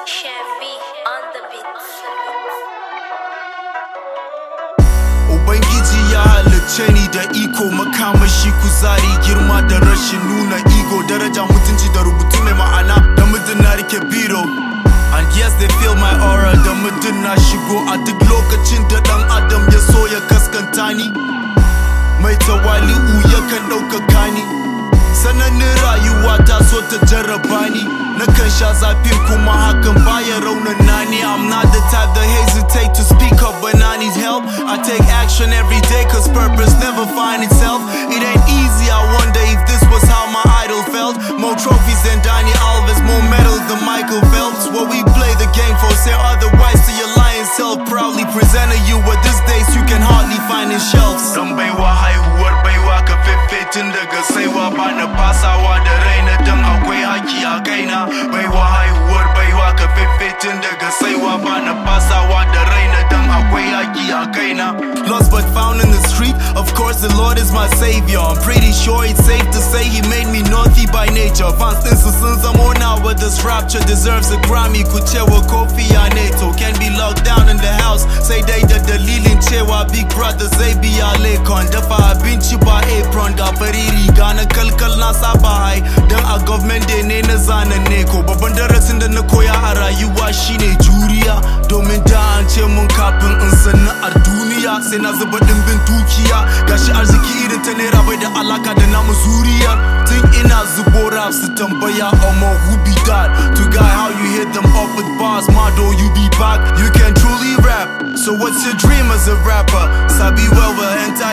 Chevy on the beat. Ubangiji ya halicce ni da iko makamashi kuzari girma da rashin nuna ego daraja mutunci da rubutu mai ma'ana da mutum na rike biro And yes they feel my aura da mutum na shigo a duk lokacin da dan adam ya so ya kaskanta ni Mai tawali'u yakan ɗaukaka ni Sananin rayuwa ta so ta jarraba ni Nakan sha zafin kuma hakan baya raunana ni I'm not the type that hesitate to speak up when I need help I take action every day cause purpose never find itself It ain't easy, I wonder if this was how my idol felt More trophies than Danny Alves, more medals than Michael Phelps What we play the game for, say otherwise to your lying self Proudly presenting you what these days you can hardly find in shelves Dan baiwa haihuwar baiwa ka tun daga saiwa ba na fasawa da raina dan akwai haki a kaina baiwa haihuwar baiwa ka tun daga saiwa ba na fasawa da raina dan akwai haki a kaina lost but found in the street of course the lord is my savior i'm pretty sure it's safe to say he made me naughty by nature fans ɗinsu sun zamo now but this rapture deserves a grammy ku cewa kofi a neto can be locked down in the house sai dai da dalilin cewa big brother zai biya lekon dafa abinci ba apron ga fari riga na kalkal na saba hai dan a government day ne na zanen neko babban darasin da na koya a rayuwa shine juriya domin da an ce mun kafin in sana'ar duniya sai na zuba dimbin dukiya gashi arziki irin ta naira bai da alaka da namu zuriya tun ina zubo rap su tambaya omo who be that to guy how you hit them up with bars mado you be back you can truly rap so what's your dream as a rapper sabi well well enter